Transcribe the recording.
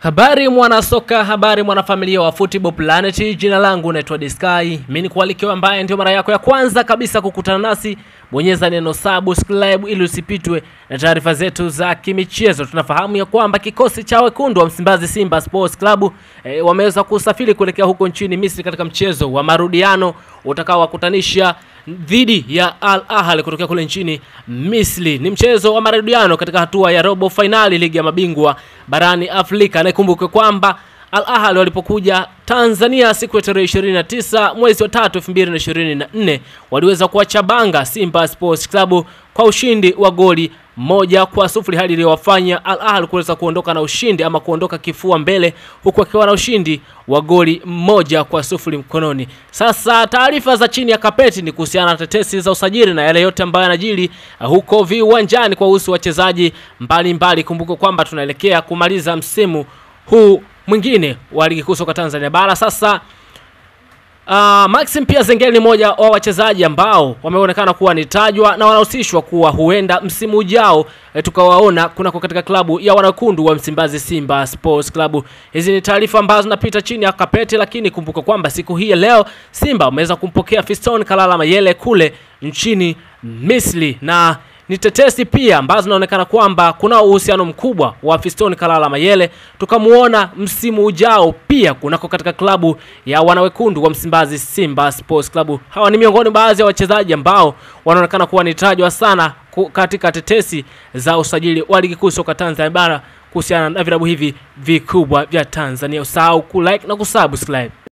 Habari mwana soka, habari mwana familia wa Football Planet. Jina langu naitwa Disky. Mimi ni kualikiwa ambaye ndio mara yako ya kwanza kabisa kukutana nasi, bonyeza neno subscribe ili usipitwe na taarifa zetu za kimichezo. Tunafahamu ya kwamba kikosi cha wekundu wa Msimbazi Simba Sports Club e, wameweza kusafiri kuelekea huko nchini Misri katika mchezo wa marudiano utakaowakutanisha dhidi ya Al Ahly kutokea kule nchini Misri. Ni mchezo wa marudiano katika hatua ya robo fainali ligi ya mabingwa barani Afrika. Na ikumbuke kwamba Al Ahly walipokuja Tanzania siku ya tarehe 29 mwezi wa tatu 2024 waliweza kuwachabanga Simba Sports Club kwa ushindi wa goli moja kwa sufuri hali iliyowafanya Al Ahly kuweza kuondoka na ushindi ama kuondoka kifua mbele huku akiwa na ushindi wa goli moja kwa sufuri mkononi. Sasa taarifa za chini ya kapeti ni kuhusiana na tetesi za usajili na yale yote ambayo yanajiri uh, huko viwanjani kwa uhusu wachezaji mbalimbali. Kumbuka kwamba tunaelekea kumaliza msimu huu mwingine wa ligi kuu soka Tanzania bara. Sasa Uh, Maxim pia Zengeli ni mmoja wa wachezaji ambao wameonekana kuwa ni tajwa na wanahusishwa kuwa huenda msimu ujao e, tukawaona kunako katika klabu ya wanakundu wa Msimbazi Simba Sports Club. Hizi ni taarifa ambazo zinapita chini ya kapeti, lakini kumbuka kwamba siku hii ya leo Simba wameweza kumpokea Fiston Kalala Mayele kule nchini Misri na ni tetesi pia ambazo zinaonekana kwamba kuna uhusiano mkubwa wa Fiston Kalala Mayele tukamuona msimu ujao pia kunako katika klabu ya wanawekundu wa Msimbazi Simba Sports Club. Hawa ni miongoni baadhi ya wachezaji ambao wanaonekana kuwa ni tajwa sana katika tetesi za usajili wa ligi kuu soka Tanzania bara kuhusiana na vilabu hivi vikubwa vya Tanzania. Usahau kulike na kusubscribe.